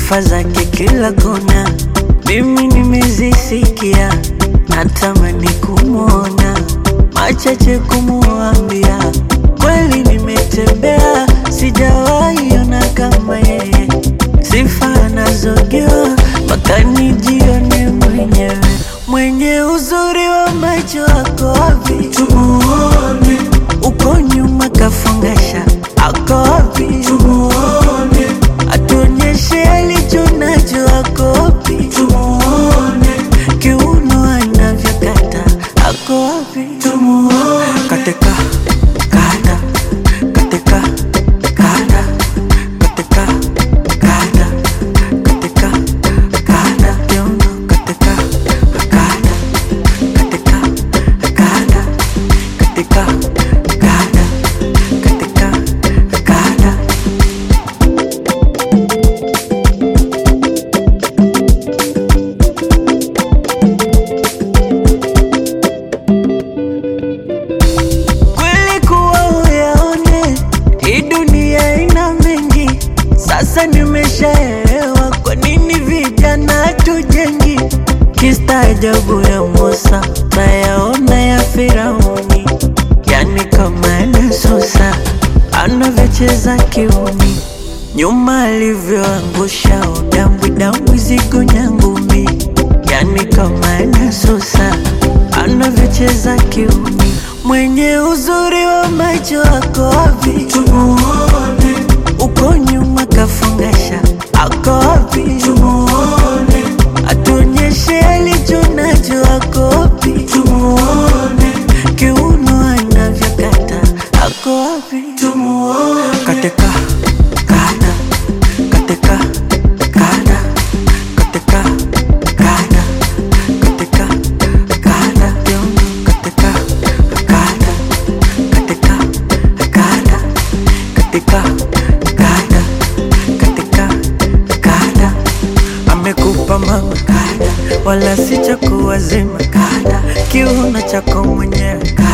sifa zake kila kona, mimi nimezisikia, natamani kumwona, machache kumuambia, kweli nimetembea, sijawahi ona kama yeye, sifa anazogewa mpaka nijione mwenyewe, mwenye uzuri wa macho wako wapi? Tumuone uko nyuma kafungasha, ako wapi? Tumuone atuonyeshe alicho nacho, ako wapi? Tumuone kiuno anavyokata, ako wapi? Tumuone katika kada katika kada katika kada katika kada kiuno katika kada katika kada katika kada katika kada kweli kuwa uyaone hii dunia ina mengi sasa nimeshaelewa kwa nini vijana tujengi kistaajabu ya Musa nayaona ya Firauni yani kama anasusa anavyocheza kiuni nyuma alivyoangusha udambwi dambwi zigo nyangumi yani kama anasusa anavyocheza kiuni mwenye uzuri wa macho ako wapi? Tumuone uko nyuma kafungasha, ako wapi? Tumuone atuonyeshe alicho nacho, ako wapi? Tumuone kiuno anavyokata, ako wapi? Tumuone katika kada katika kada katika kada katika kada kiuno katika kada katika kada katika kada katika kada amekupa mama kada wala si cha kuwazima kada kiuno chako mwenyewe kada